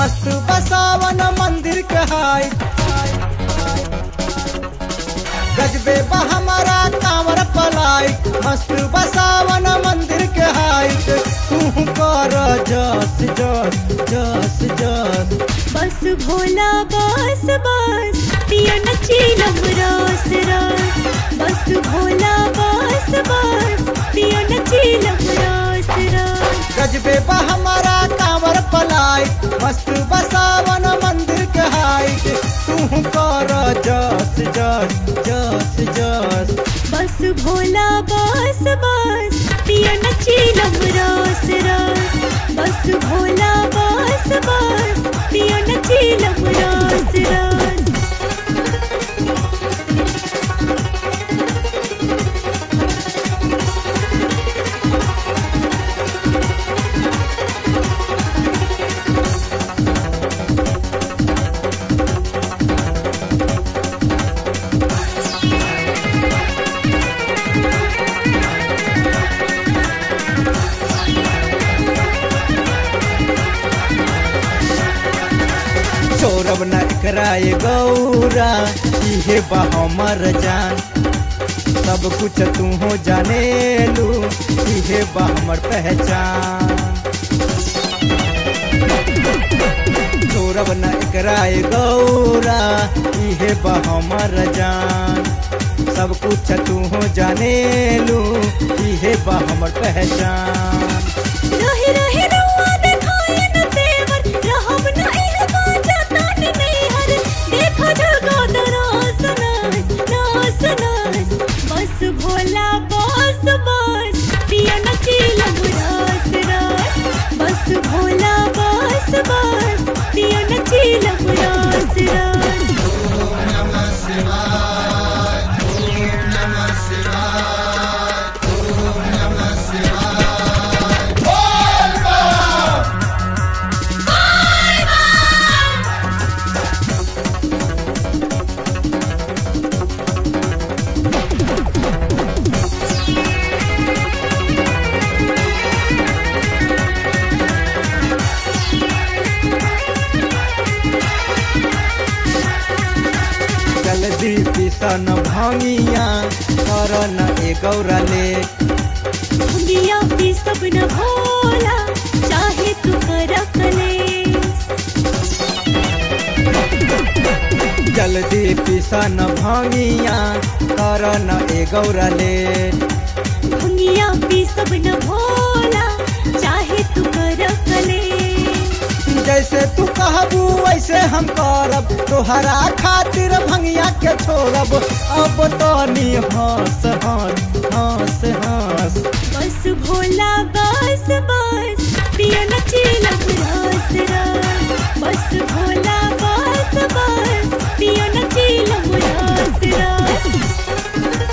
मस्त बसावन मंदिर के हाई गजबे बा हमारा कांवर पलाई मस्त बसावन मंदिर के हाइट तू कर जस जस जस जस बस भोला बस बस पिया नचीलम रस रस बस भोला बस बस पिया नचीलम रस रस गजबे बा हमारा कांवर पलाई मस्त बसावन मंदिर के हाइट तू कर जस जस जस जस बस भोला बस बस पिया नचीलम रस रस बस भोला बस बस पिया नचीलम रस रस सौरभ न कराए गौरा इहे बा हमर जान सब कुछ तू हो जाने लू इहे बा हमर पहचान सौरभ न कराए गौरा इहे बा हमर जान सब कुछ तू हो जाने लू इहे बा हमर पहचान रहे रहे रउआ देखाए न तेवर रहब न इह बाजा तानी नैहर देखो जगा दरास नास नास नास बस भोला बस बस पिया नचीलम रास रास बस भोला बस बस पिया नचीलम रास रास जल्दी पिसन भांगिया कर न ए गौरा ले दुनिया भी सब न भोला चाहे तू कर कलेस जल्दी पिसन भांगिया कर न ए गौरा ले दुनिया भी सब न भोला चाहे तू कर कलेस जैसे तू कहबू वैसे हम करब तोहरा खातिर भंगिया के छोड़ब अब तो नी हंस हंस हंस हंस बस भोला बस बस पिया नचीलम रस रस बस भोला बस बस पिया नचीलम रस रस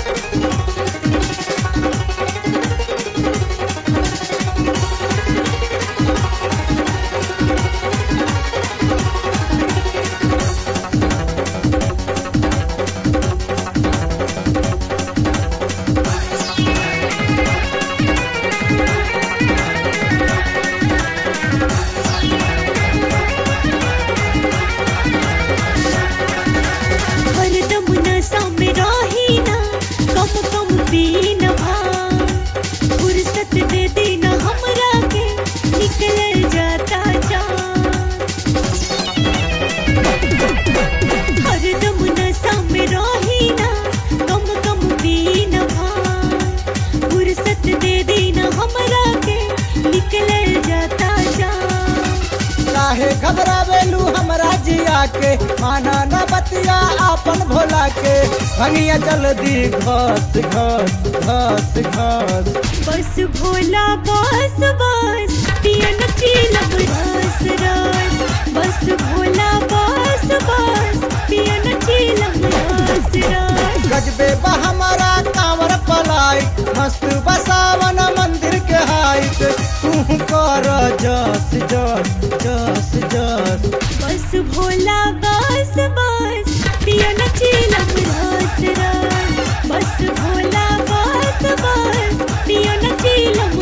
हरदम नशा में रही ना कम कम पी न भांग फुर्सत दे देना हमरा के निकल जाता जान हरदम नशा में रही ना कम कम पी न भांग फुर्सत दे देना हमरा के निकल जाता जान काहे घबरावेलू हमरा जिया के माना न बतिया आपन भोला के भंगिया जल्दी घस घस घस घस बस भोला बस बस पिया नचीलम रस रस बस भोला बस बस पिया नचीलम रस रस गजबे बा हमारा कांवर पलाई मस्त बसावन मंदिर के हाइट तू कर जस जस जस जस बस भोला बस बस पिया नचीलम रस रस बस भोला बस बस पिया नचीलम